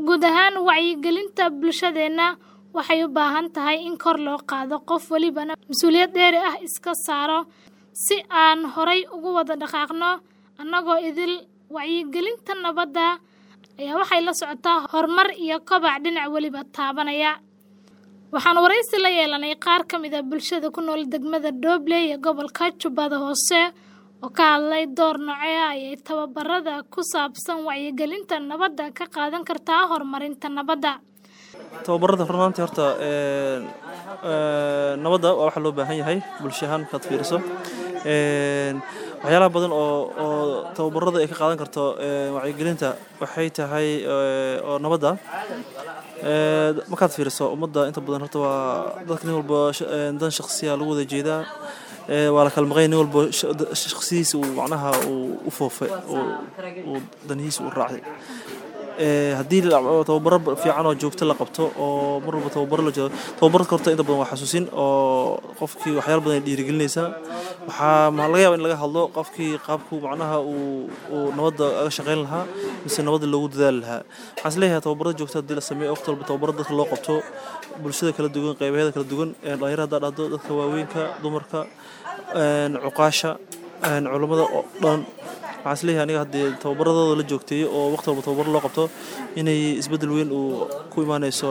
guud ahaan wacyigelinta bulshadeenna waxay u baahan tahay in kor loo qaado qof welibana mas-uuliyad dheeri ah iska saaro si aan horay ugu wada dhaqaaqno annagoo idil wacyigelinta nabadda ayaa waxay la socotaa horumar iyo kobac dhinac weliba taabanaya waxaan waraysi la yeelanay qaar ka mid a bulshada ku nool degmada doobley ee gobolka jubbada hoose oo ka hadlay door noocee ayay tababarada ku saabsan wacyigelinta nabadda ka qaadan kartaa horumarinta nabadda tababarada runaantii horta nabadda waa waxa loo baahan yahay bulsho ahaan markaad fiiriso waxyaalaha badan oo oo tababarada ay ka qaadan karto wacyigelinta waxay tahay oo nabadda markaad fiiriso ummadda inta badan horta waa dadka nin walba dan shaksiya lagu wada jeedaa waa la kala maqay nin walba shaksiyadiisa uu macnaha uu u foofay uu danihiisa u raacay haddii tababaro fiican oo joogto la qabto oo mar walba tababaro la jeedo tababarka horta inta badan waa xasuusin oo qofkii waxyaala badan ay dhiirigelinaysaa waxaa ma laga yaaba in laga hadlo qofkii qaabku macnaha uu uu nabadda aga shaqayn lahaa mise nabadda loogu dadaali lahaa waxaan is leeyahay tababarada joogto haddii la sameeyo waqti walba tababaro dadka loo qabto bulshada kala duwan qaybaheeda kala duwan dhalinyaro haddaa dhahdo dadka waaweynka dumarka cuqaasha culammada oo dhan waxaan isleeyahay aniga haddii tababaradooda la joogteeyo oo waqti walba tababaro loo qabto inay isbeddel weyn uu ku imaanayso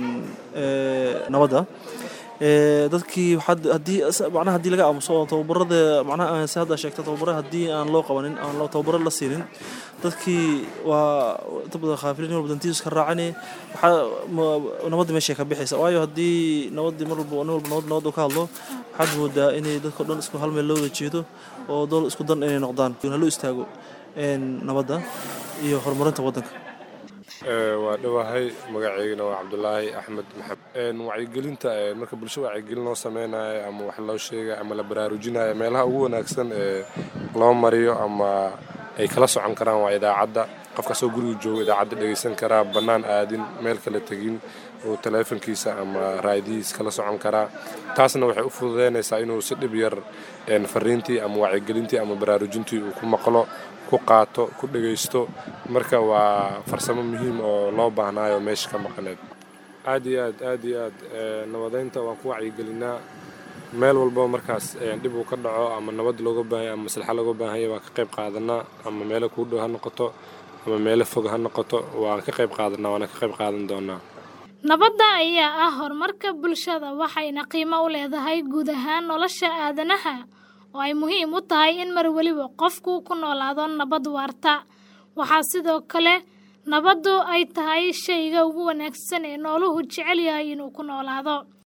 nabadda dadkii haddii macnaha haddii laga aamuso oo tababarada macnaha si hadda sheegta tababaro haddii aan loo qabanin aan tababaro la siinin dadkii waa inta badan khaafilin nin walba dantiisu iska raacani waxaa nabadda meeshay ka bixaysa waayo haddii nabaddii mar walba nin walba nabad nabad uu ka hadlo waxaad moodaa inay dadka dhan isku hal meel loo wada jeedo oo dool isku dan inay noqdaan haloo istaago nabadda iyo horumarinta waddanka waa dhowahay magaceygana waa cabdulaahi axmed maxamed wacyigelinta marka bulsho wacyigelin loo sameynayo ama wax loo sheegayo ama la baraarujinayo meelaha ugu wanaagsan ee loo mariyo ama ay kala socon karaan waa idaacadda qofkasoo guriga jooga idaacadda dhegaysan karaa bannaan aadin meel kala tegin oo taleefankiisa ama raadihiis kala socon karaa taasna waxay u fududeynaysaa inuu si dhib yar fariintii ama wacyigelintii ama baraarujintii uu ku maqlo ku qaato ku dhegaysto marka waa farsamo muhiim oo loo baahnaayo meesha ka maqaneed aad iyo aad aad iyo aad nabadeynta waan ku wacyigelinaa meel walba markaas dhib uu ka dhaco ama nabad looga baahanya ama maslaxa looga baahanya waan ka qayb qaadanaa ama meelo kuu dhow ha noqoto ama meelo fog ha noqoto waan ka qayb qaadanaa waana ka qayb qaadan doonaa nabadda ayaa ah horumarka bulshada waxayna qiimo u leedahay guud ahaan nolosha aadanaha oo ay muhiim u tahay in mar weliba qofku ku noolaado nabad waarta waxaa sidoo kale nabaddu ay tahay shayga ugu wanaagsan ee nooluhu jecel yahay inuu ku noolaado